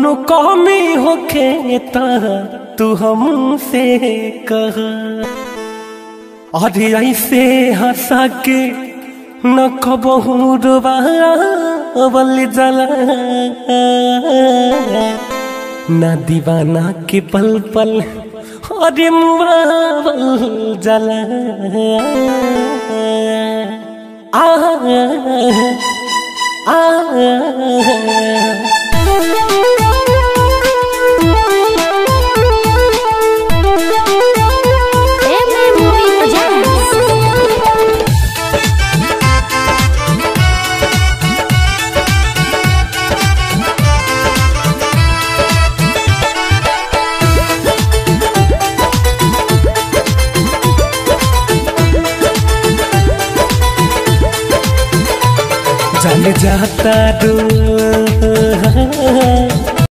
कोनो कमी होखे त तू हमसे कह अरे ऐसे हंसा के न कबहू डुबावल जला न दीवाना के पल पल अरे मुआवल जला आ आ MM Movie Presents. चल जाता रू